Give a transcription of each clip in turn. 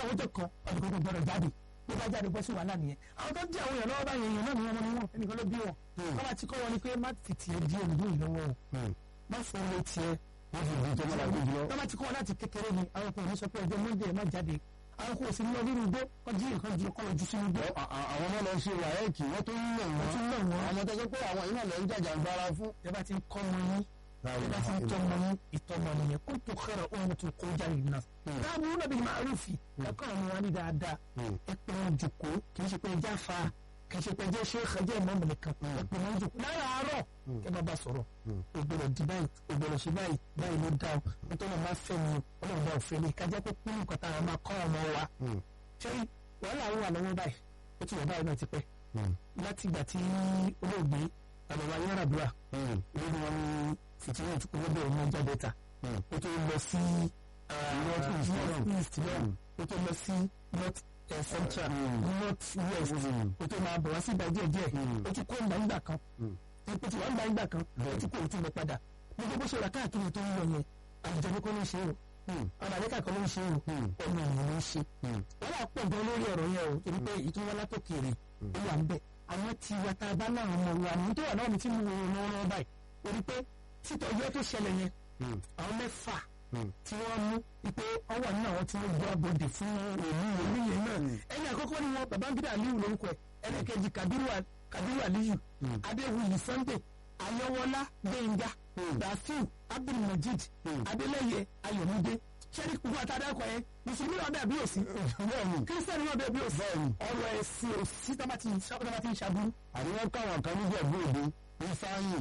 àwọn tó kàn ọdún tó gbọdọ̀ jáde bí bá jáde bọ́ sí wàhálà nìyẹn àwọn tó ń jẹ́ àwọn èèyàn lọ́wọ́ báyìí èèyàn náà ni wọ́n mọ ní wọn ẹnìkan ló bí wọn wọ́n bá ti kọ́ wọn ni pé má fi tiẹ̀ di òǹdó ìlọ́wọ́ o má fọ́ owó tiẹ̀ wọ́n fi ìdí tó máa lágbèjì lọ. wọ́n bá ti kọ́ wọn láti kékeré ni àwọn kan ò ní sọ pé ọjọ́ monday má jáde àwọn kò sí lọ nínú igbó wọ́n jí nǹkan ju ọkọ̀ lójú sínú igbó Ọ- à- àwọn ọmọ lọ ṣe wàhẹ́ẹ̀kì wọ́n tó ń lọ wọ́n wọ́n. tún lọ wọ́n àwọn tó sọ pé àwọn yìí náà lọ ń jàjà gbára fún. ẹ bá ti ń kọ́ wọn yín ẹ bá ti ń tọ́ wọn yín ìtọ́mọ nìyẹn kó tó kẹ́rọ ohun tó kó jáde náà káàmù náà bí màá rúfì ẹ̀kọ́ àwọn wa ní dáadáa ẹ pé wọn jòkó kì í ṣe pé ẹjá fa kì í ṣe pé ẹjẹ ṣe é ẹjẹ ìmọ̀ mọ̀lẹ́ kan ẹ pé wọn jòkó lára àárọ̀ ẹ bá bá sọ̀rọ̀ o gbọ́dọ̀ di báyìí o gbọ́dọ̀ ṣe báyìí báyìí ló dá o nítorí wọn máa fẹ́ mi o ọlọ́run bá òfin mi kájá pé kúrú nǹkan táwọn máa kọ́ ọmọ wa ṣé wàhálà wà lọ́wọ́ báyìí ó ti wà báyìí náà ti pẹ́ láti ìgbà tí olóògbé àbẹ̀wò ayélujára lórí wọn ní fìtínà tí kò gbọ́dọ̀ ọmọ jáde ta ó tó lọ sí north east north east náà ó tó lọ sí north eh, central north west ó tó máa bọ̀ wá sí ìgbà díẹ̀ díẹ̀ ó ti kó ìgbà ìgbà kan ó ti wá ìgbà ìgbà kan ó ti kó òtún lọ padà gbogbo bó ṣe rà káàkiri tó ń lọ yẹn àjọyọ̀ kọ́ ló ń ṣe o àdàlẹ́kà kan ló ń ṣe o ọmọ ìyẹn ló ń ṣe wọ́n á pọ̀ gan lórí ọ̀rọ̀ yẹn o torí pé ìtúwọ́ látòkèrè ó wà ń bẹ̀ àwọn tí wa tá a bá náà ọmọ wa ní tó wà náà ní tí mo wọ lọ́wọ́ báyìí torí pé títọ́jú tó ṣẹlẹ̀ yẹn àwọn mẹ́fà tí wọ́n mú wípé ọwọ́ náà wọ́n ti ń gbọ́ abòdì fún òní òní yẹn náà ẹni àkọ́kọ́ ni wọn Babangida Aliyu lórúkọ ẹ̀ ẹlẹ́kẹ̀jì Kabiru Kabiru Aliyu Adéwuyì Sunday Ayọ̀wọ́lá Gbẹ̀ngà Rafiu Abdulmajid Adeleye Ayọ̀mídé sẹ́ni gbogbo àtàdákọ̀ yẹn mùsùlùmí náà bẹ́ẹ̀ bí òsì kírísítẹ́nì náà bẹ́ẹ̀ bí òsì ọ̀rọ̀ ẹ̀sìn òsì tá bá ti ń ṣàbúrú. àríwá káwọn kan níjẹ̀ bí òde ní sáyìn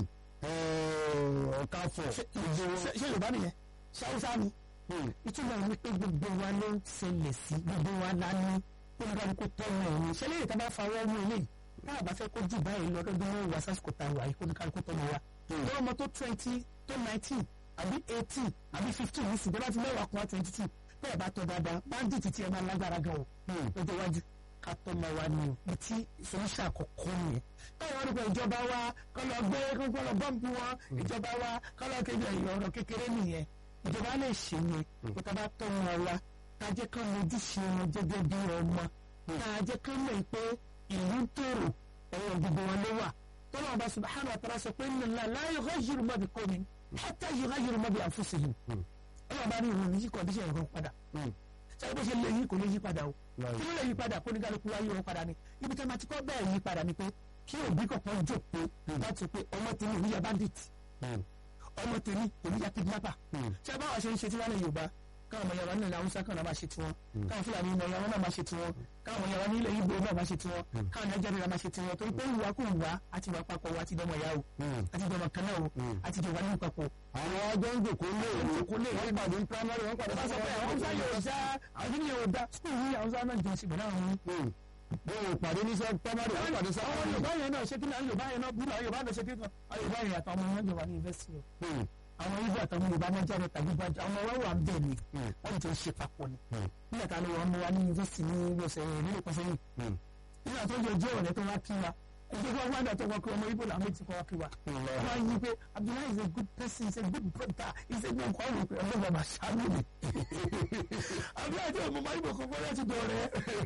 ọ̀káfọ̀ ṣé Yorùbá nìyẹn ṣáwúsá ni ìtumọ̀ ní pé gbogbo wa ló ń ṣẹlẹ̀ sí gbogbo wa la ní kóníkàlùkù tọ́wọ́ ẹ̀ ní ṣẹlẹ̀ yìí tá bá fawọ́ mú eléyìí táà bá fẹ́ kó jù báyìí lọ lọ́dún wọn wà sásìkò tá a wà yìí kóníkàlùkù tọ́wọ́ wa lọ́wọ́ ọmọ tó twenty tó nineteen àbí eighteen àbí fifteen ní sìgbẹ́ bá ti mẹ́wàá kan twenty two bẹ́ẹ̀ bá tọ́ dáadáa bandit ti ẹ̀ máa lágbára gan o lọ́jọ́ iwájú ká tọ́ ma wa ni o ìtí ìfọwọ́sà àkọ́kọ́ nìyẹn káwọn ọdún kan ìjọba wa kọ́ lọ gbé kọ́ lọ bọ́ǹpù wọn ìjọba wa kọ́ lọ kéde ọ̀rọ̀ kékeré nìyẹn ìjọba lè ṣe yẹn kó tá a bá tọ́ wọn wa ká jẹ́ ká mójúṣe wọn gẹ́gẹ́ bí ọmọ ká jẹ́ ká mọ̀ pé ìlú ń tòrò ọ̀rọ̀ gbogbo wọn ló wà tọ́lá ọba subahana wa tara sọ pé nínú la yughayyiru ma bi qawmin hatta yughayyiru ma bi anfusihim ọlọ́run bá ní ìwọ̀n ní yí kọ́ndíṣẹ̀ ẹ̀rọ padà sáré bó ṣe lè yí kò lè yí padà o kí ló lè yí padà kó ní kálukú wáyé wọn padà ni ibi tí a máa ti kọ́ bẹ́ẹ̀ yí padà ni pé kí òbí kọ̀ọ̀kan jókòó láti sọ pé ọmọ tèmi òní ya bandit ọmọ tèmi òní ya kidnapper ṣé báwa ṣe ń ṣe tí wọ́n lè Yorùbá káwọn ọmọ yàrá nílẹ̀ Haúsá káwọn náà máa ṣe tiwọn káwọn Fúlàní ọmọ yàrá náà máa ṣe tiwọn káwọn ọmọ yàrá nílẹ̀ Ìgbò náà máa ṣe tiwọn káwọn Nàìjíríà máa ṣe tiwọn torí pé ìwà kò wá àti ìwà papọ̀ wa àti ìdọ́mọ ìyá o àti ìdọ́mọ kan náà o àti ìdọ́mọ ní papọ̀. àwọn ọjọ́ ń jòkó lé Jòkó lé wọ́n pàdé ní primary wọ́n pàdé bá sọ pé àwọn Haúsá yóò dá àwọn kí ni yóò dá skul yìí Haúsá náà jọ sí ìbẹ̀rẹ̀ àwọn yìí. wọ́n ò pàdé ní sọ primary wọ́n pàdé sọ àwọn Yorùbá yẹn náà ṣe kí ni àwọn Yorùbá yẹn náà bí àwọn Yorùbá náà ṣe kí ni àwọn Yorùbá yẹn àtàwọn ọmọ yẹn jọ wà ní yunifásitì o àwọn ibo àtàwọn Yorùbá náà jáde tàbí bàjẹ́ àwọn ọmọ wa wà bẹ́ẹ̀ ni wọ́n ti ṣe papọ̀ ni nígbà tá a lọ wọ́n mú wa ní yunifásitì ní ọ̀sẹ̀ nílùú kan sẹ́yìn nígbà tó yẹ jẹ́ ọ̀rẹ́ tó wá kí wa ẹgbẹ́ wọn wá dàtọ̀ wọn kí ọmọ ibo làwọn ti kọ́ wá kí wa wọ́n á yí pé Abdullahi is a good person is a good brother is a good kọ́ àwọn ọmọ bàbá ṣáájú mi Abdullahi tí ọmọ ibo kan fọ́lá ti dọ̀rẹ́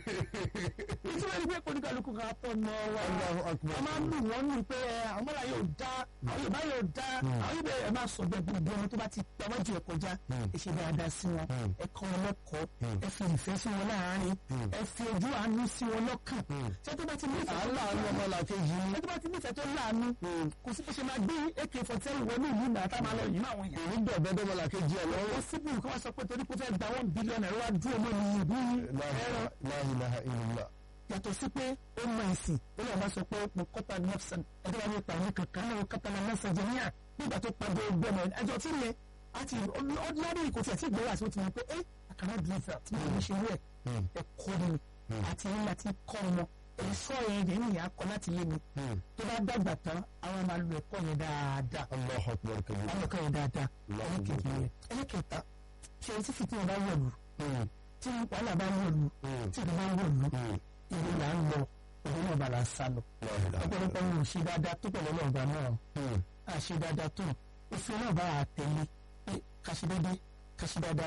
ìtura ni pé kóníkàlùkù kan tọ̀ nọ wa wọ́n máa ń lù wọ́n nù pé àwọn mọ́lá yóò dá àwọn Yorùbá yóò dá àwọn Yorùbá ẹ̀ máa sọ bẹ́ẹ̀ gbogbo ọmọ tó bá ti pẹ́ wájú ẹ̀ kọjá ẹ ṣe dáadáa sí wọn ẹ kọ́ wọn lẹ́kọ̀ọ́ ẹ fi ìfẹ́ sí wọn láàárín ẹ fi ojú àánú sí wọn lọ́kàn ṣé tó bá ti nífẹ̀ẹ́ tó àánú ọmọ làkejì ẹ tó bá ti nífẹ̀ẹ́ tó láàánú kò sí bó ṣe máa gbé ak forty seven wọnú ìlú náà tá a máa lọ yìí máa wọ̀nyí. èyí dọ̀bẹ́ dọ́mọ làkejì ẹ̀ lọ́wọ́. wọ́n síbù kí wọ́n sọ pé torí kó fẹ́ gba one billion ẹ̀rọ wá dúró mọ́ ní ìlú ẹ̀rọ la ilaha illallah. yàtọ̀ sí pé ó mọ ẹ̀sìn ó lọ́ọ́ máa sọ pé mo kọ́ta nafsan ẹ̀dọ́ wa ní ipa ní kankan náà kọ́ta na nafsan jẹ́ níyà nígbà tó padà gbọ́mọ ẹjọ́ tí lẹ àti ordinary kò tí àti ìgbéwà sí ó ti mọ̀ pé ẹ́ àkàrà dùnfẹ́ àti ìgbéwà ṣe rẹ̀ ẹ̀kọ́ ni àti ẹ̀yìn láti kọ́ ọmọ ẹ̀ṣọ́ yẹn yẹn nìyà kọ́ láti yé mi tó bá dàgbà tán àwọn máa lo ẹ̀kọ́ yẹn dáadáa Allahu akbar kabir. àwọn ẹ̀kọ́ yẹn dáadáa ẹlẹ́kẹ̀kẹ̀ yẹn ẹlẹ́kẹ̀ta ṣe tí fìtí bá wọ̀lú tí wàhálà bá wọ̀lú tí ìdí bá wọ̀lú ìlú là ń lọ òun náà bá la sá lọ ọ̀pọ̀lọpọ̀ ń ṣe dáadáa tó pẹ̀lú ọlọ́ọ̀bá náà à ṣe dáadáa tó òfin náà bá a tẹ̀lé pé ká ṣe déédéé ká ṣe dáadáa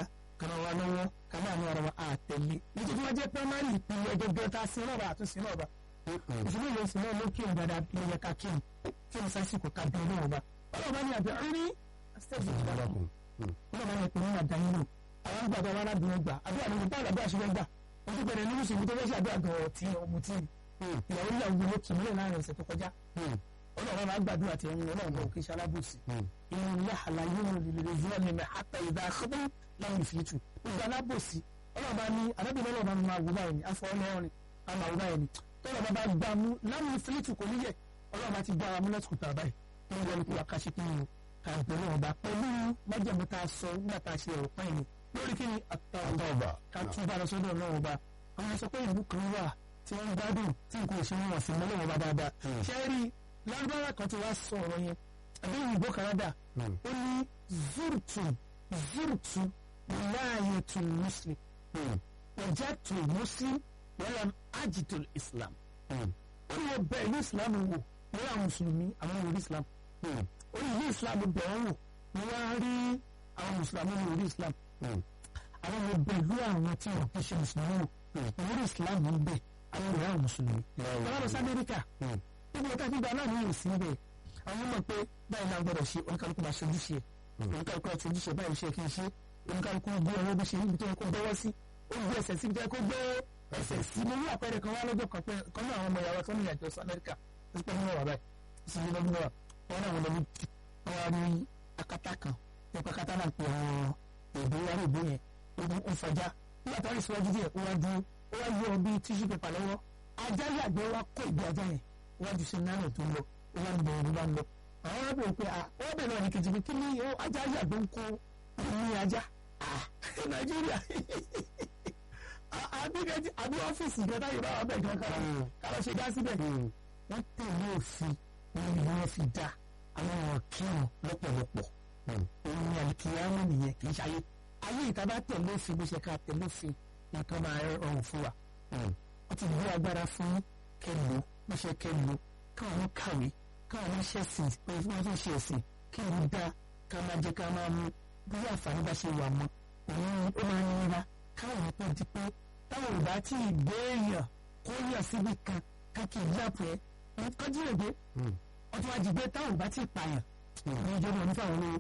kan wa lọ́wọ́ ká máa ní ara wa àtẹ̀lé nítorí wọ́n jẹ́ primary ìpínlẹ̀ gẹ́gẹ́ tá a sin náà bá àtúnṣe náà bá ìṣúná ìlú ìsìn náà ló kí òun dáadáa bí ẹyẹ ká kí òun kí òun sásìkò ká bí ọlọ́wọ́ bá ọlọ́wọ́ bá ní àbẹ̀ rí stage ìjọba kù ọlọ́wọ́ bá ní ìpínlẹ̀ àdáyé lò àwọn gbàgbọ́ wa arábìnrin gbà àdúrà ní ìgbà àgbà àṣírí gbà wọ́n ti bẹ̀rẹ̀ nínú ìṣègùn tó fẹ́ ṣe àdúrà gan ọ̀tí ọmọ tí ìyàwó ìyàwó ló kì í mọ́lẹ̀ láàrin ọ̀sẹ̀ tó kọjá ọlọ́run máa gbàdúrà tí ẹ̀yin ọlọ́run bọ̀ kí ṣe alábòsí inú ilé àlàyé wọn lè zúwọ́ ní mẹ́ àtà ìdá àkọ́bẹ́ láwọn ìfìtù gbogbo alábòsí ọlọ́run bá ní arábìnrin ọlọ́run bá máa wò báyìí ní afọ ọlọ́run a máa wò báyìí ní tọ́lọ̀ bá bá gbà mú láwọn ìfìtù kò níyẹ ọlọ́run bá ti gbà mú lẹ́tùkù tà báyìí tó ń wọlé kó wa káṣí kí ni ká bẹ̀rẹ̀ ọba pẹ̀lú májèmú tá a sọ nígbà tá a ṣe ọ̀rọ̀ pẹ́yìn ni lórí kí ni àtàwọ̀bà ká tún bá lọ sọ́dọ̀ ọlọ́run ọba àwọn sọ pé ìlú kan wà tí wọ́n ń gbádùn tí nǹkan ò ṣe wọn sí mọ́lọ́wọ́ bá dáadáa ṣe rí lágbára kan tí wàá sọ ọ̀rọ̀ yẹn àbí ìbò kanada ó ní zurtu zurtu láàyè tún muslim ọjà tún muslim wàlám ajitul islam ó ní wọ́n bẹ ìlú islam wò wọ́n àwọn mùsùlùmí àwọn ìlú islam ó ní ìlú islam bẹ̀ wọ́n wò wọ́n wá rí àwọn mùsùlùmí ní ìlú islam àwọn ọmọ bẹ̀ ìlú àwọn tí wọ́n kì í ṣe mùsùlùmí wò ìlú islam ń bẹ̀ àwọn ìlú àwọn mùsùlùmí wọ́n lọ sí amẹ́ríkà níbi ọ̀tá gbígbà náà ní ìsìn ń bẹ̀ àwọn ọmọ pé báyìí náà gbọ́dọ̀ ṣe oníkálukú máa ṣe ojúṣe oníkálukú máa ṣe ojúṣe báyìí ṣe kí n ṣe oníkálukú gbé ọwọ́ bí ṣe níbi tó yẹ kó bọ́wọ́ sí ó gbé ẹsẹ̀ sí ibi tó yẹ kó gbé ẹsẹ̀ sí mo ní àpẹẹrẹ kan wá lọ́jọ́ kan pé kan náà àwọn ọmọ ìyàwó tó ní ìyàjọ sí amẹ́ríkà ó ti pẹ́ nínú ọ̀rọ̀ báyìí sí ní lọ́dún náà wọn náà wọn lọ ní wọn wá ní akátá kan nípa akátá náà pé àwọn èdè wà ní ìbò yẹn ó ń fọjá nígbà tó wà ní síwájú díẹ̀ ó wá dúró ó wá yọ bí tíṣù pépà lọ́wọ́ ajá yàgbẹ́ wá kó ìgbé ajá yẹn wájú sí náírà tó ń lọ ó wá ń bẹ ẹni bá ń lọ àwọn ọ̀rẹ́ bò pé wọ́n bẹ̀rẹ̀ ní kejì pé kí ni ajá yàgbẹ́ ń kó ní ajá nàìjíríà àbí ọ́fíìsì ìjọba yìí bá wà bẹ̀ gan kára kára ṣe dá síbẹ̀ wọ́n tẹ̀lé òfin ní ìlú wọn fi dá àwọn ọ̀rọ̀ kírun lọ́pọ̀lọpọ̀ òun ni àlìkìyàmù nìyẹn kì í ṣayé ayé ìta bá tẹ̀lé òfin bó ṣe ká tẹ̀lé òfin nǹkan máa rọrùn fún wa wọ́n ti gbé agbára fún kẹlò wọ́n ṣe kẹlò káwọn kàwé káwọn ṣe ẹ̀sìn pé wọ́n tún ṣe ẹ̀sìn kí wọ́n dá ká máa jẹ ká máa mú bí àǹfààní bá ṣe wà mọ́ òun ó máa ń nira káwọn tó di pé táwọn ò bá tí ì gbé èèyàn kó yàn síbi kan káàkiri ìyàpọ̀ ẹ̀ kọjú èdè ọtún wá jìgbé táwọn ò bá tí ì pààyàn ní ìjọba onífàwọn olówó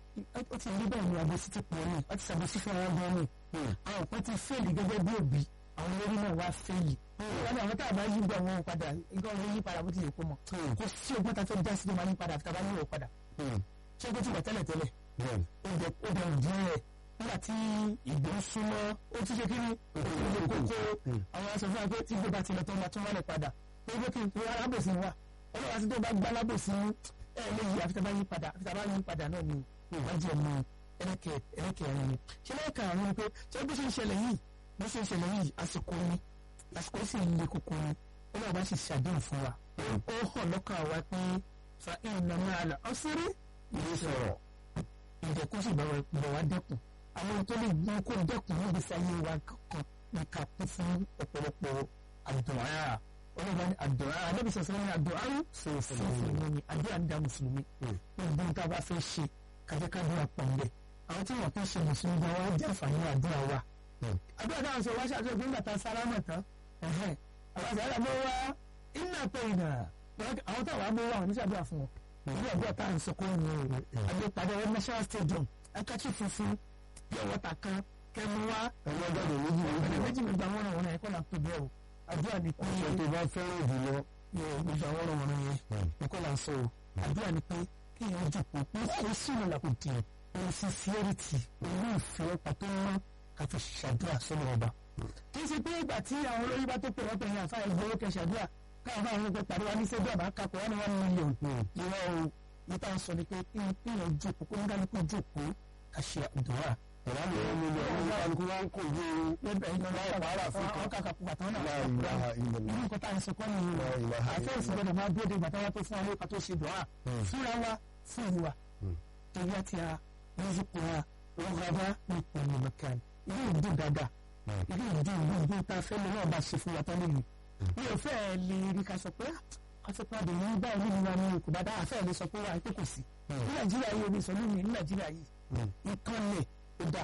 ó ti rí bẹ́ẹ̀ ni àbòsí ti pọ̀ ní ó ti ṣàbòsí fún ara gan ni àwọn kan ti fẹ́ẹ̀lì gẹ́gẹ́ bí òbí àwọn olórí náà wá fẹ́ẹ̀lì wọ́n ní àwọn tá a bá yí gbọ́ wọn padà nǹkan wọn yí padà bó ti yẹ kó mọ̀ kò sí ọgbọ́n tá a fẹ́ dá sí tó máa yí padà àfi tá a bá yí padà ṣé kó ti wà tẹ́lẹ̀ tẹ́lẹ̀ ó jẹ ó jẹ òdì rẹ̀ nígbà tí ìgbó ń súnmọ́ ó ti ṣe kí ni òkú kókó àwọn aṣọ fún wa pé tí gbé bá tilẹ̀ tó máa tún wálẹ̀ padà ó gbé kí n pe alábòsí wa ọlọ́wà tí tó bá gbá alábòsí ẹ lè yí àfi tá a bá yí padà àfi tá a bá yí padà náà ni ìwádìí ẹ̀ mú ẹlẹ́kẹ̀ ẹlẹ́kẹ̀ ẹ̀rín ni ṣé lẹ́ẹ̀kan àwọn ni pé ṣé bó ṣe ń ṣẹlẹ̀ yìí bó ṣe ń ṣẹlẹ̀ yìí àsìkò ni àsìkò sì ń le koko ni ó náà bá ṣe ṣàdéhùn fún wa ó hàn lọ́kàn wa pé fa ìnà máa là ọ́ sórí ìlú sọ̀rọ̀ ìdẹ̀kùn sì bọ̀ wá dẹ́kun àwọn tó lè gbọ́n kó dẹ́kun níbi sáyé wa kankan ní ká kún fún ọ̀pọ̀lọpọ̀ àdùnrà ọlọ́ba ní àdùnrà anábì sọ̀sọ́ ní àdùnrà sọ̀rọ̀ ní àdúrà ń da mùsùlùmí gbogbo nǹkan bá fẹ́ ṣe kájẹ́kájẹ́ àpọ̀nlẹ̀ àwọn tí wọ́n kàn ṣe mùsùlùmí gan wá jẹ́ àǹfààní àdúrà wa àdúrà dáhùn sọ wá ṣàtúnṣe fún bàtà sálámà tán àwọn àṣà àdàbọ̀ wa iná pé ìnà àwọn táwọn àbọ̀ wa ní sàdúrà fún wọn ìlú àdúrà táwọn ń sọkọ́ ní àgbẹ̀pàdé wọn national stadium akáchi funfun yọ wọ́tà kan kẹmu wa ẹ̀rọ jáde méjì ẹ̀rọ méjì méjì mi gba wọn ràn wọn ẹ̀kọ́ là ń tó bẹ́ẹ̀ o àdúrà ni pé ọ̀sẹ̀ tó bá fẹ́ràn jùlọ yóò gbogbo àwọn ọ̀rọ̀ wọn yẹn ẹ̀kọ́ là ń sọ o àdúrà ni pé kí èèyàn jòkó pé kò sí ìlú làkò dì pẹ̀lú sincerity pẹ̀lú ìfẹ́ pàtó wọn ká fi ṣàdúrà sọ́nà ọba. kì í ṣe pé ìgbà tí àwọn olórí bá tó pè wọ́n pẹ̀lú àfa ìgbówó kẹ ṣàdúrà káwọn fáwọn ọmọ pàdé wa ní sẹ́dúrà bá kakọ̀ wọn ni wọ́n mílíọ̀nù ìwọ o níta ń sọ ni pé kí èèyàn jòkó kó ń kálukú jòkó ká ṣe àdúrà. ọ̀rá mi wọ́n mílíọ̀ ọ̀rá mi kálukú wọn kò ju lẹ́bẹ̀ẹ́ iná àwọn kàkà kú bàtà náà la ilaha illallah irú nǹkan tá à ń sọ kọ́ nìyí La ilaha àfẹ́sì gbọ́dọ̀ máa dúró de ìgbà táwa tó fún wa lóka tó ṣe dùn á fúnra wa fún ìlú wa torí àti a lọ́sùkú wa rọ́gàdá ní ìpinnu mẹ́kàn ilé ìdún dáadáa ilé ìdún ìlú ìdún tá a fẹ́ lọ náà bá ṣe fún wa tán lónìí mi ò fẹ́ lè rí ká sọ pé àtìpàdé yìí báyìí nínú wa ní kò bá dá àfẹ́ lè sọ pé wà á pé kò sí ní nàìjíríà yìí omi ìsọ̀lú mi ní nàìjíríà yìí nǹkan lè ó dà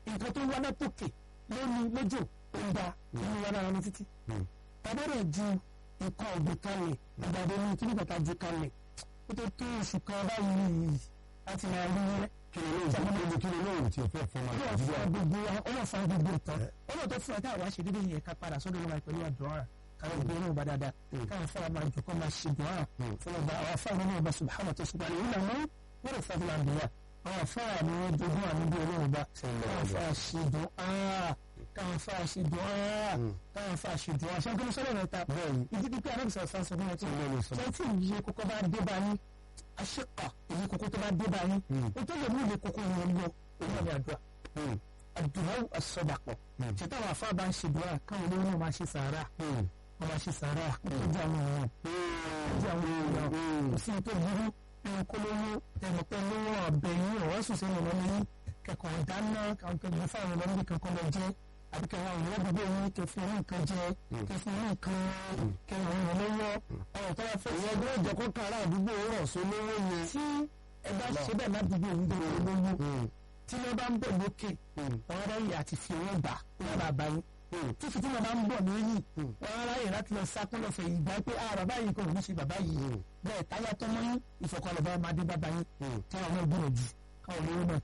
nǹkan tó wá látòkè lónìí lójò ó ń da inú wa náà ní títí tàbí rẹ̀ ju nǹkan ọ̀gbìn kalẹ̀ àgbàdo ní kíní kàtà ju kalẹ̀ ó tó tó oṣù kan báyìí láti máa rí rẹ́ kí ni lóòrùn kí ni lóòrùn tí o fẹ́ fọ́ máa ọlọ́run fún wa gbogbo wa ọlọ́run fún wa gbogbo ìtàn ọlọ́run tó fún wa táwa ṣe dédé yẹn ká padà sọ́dọ̀ wọn pẹ̀lú àdúrà káwọn ìgbé náà bá dáadáa káwọn fún wa máa jù kọ́ máa ṣe dùn án fún ọba àwọn afáwọn náà bá subhanahu tó ṣùgbọ́n àlè ìlànà wọ́n rẹ̀ fún wa bìyà àwọn afáwọn ni wọ́n jogún àmì bí ọlọ́run bá káwọn fún wa ṣe dùn án káwọn fún wa ṣe dùn án káwọn fún wa ṣe dùn án ṣé kí ló sọ́dọ̀ rẹ̀ ta ìdí pípẹ́ anábìsọ̀ sàn sọ fún wọn tí wọ́n tí ìyẹ kókó bá dé bá yín aṣèkà èyí kókó tó bá dé bá yín o tó lè mú ìyẹ kókó yẹn lọ òun ni àdúrà àdúrà àsọdàpọ̀ ṣètò àwọn afá bá ń ṣe dùrà káwọn olówó náà máa ṣe sàárà wọ́n máa ṣe sàárà ojú àwọn èèyàn ojú àwọn èèyàn kò sí tó burú ẹni kó lówó ẹnìkan lówó ọ̀bẹ yín ọ̀rọ̀ sùn sínú ọmọ yín kẹkọ̀ọ́ ìdáná káwọn kẹkọ̀ọ́ fáwọn ọmọ níbi kankan lọ jẹ́ àbí kẹwọn àwọn ìwé gbogbo yín kẹfì ní nǹkan jẹ kẹfì ní nǹkan kẹwọn àwọn lọ́wọ́ ọ̀rọ̀ tó bá fẹ́ ìyẹn ẹgbẹ́ ìjọ kó kára àdúgbò rọ̀ sí olówó yẹn. tí ẹ bá ṣe bẹ́ẹ̀ ládùúgbò yín tó lówó tí wọ́n bá ń bọ̀ lókè wọ́n ráyè àti fi owó gbà wọ́n bá bá yín tí fìtí wọn bá ń bọ̀ lóyìn wọ́n ráyè láti lọ sákún lọ fẹ̀yìn gbà pé ah bàbá yìí kò ní ṣe bàbá yìí bẹ́ẹ̀ táyà tọmọ yín ìfọ̀kànlẹ̀ bá máa dé bàbá yín tí wọn náà gbìyànjú káwọn olówó náà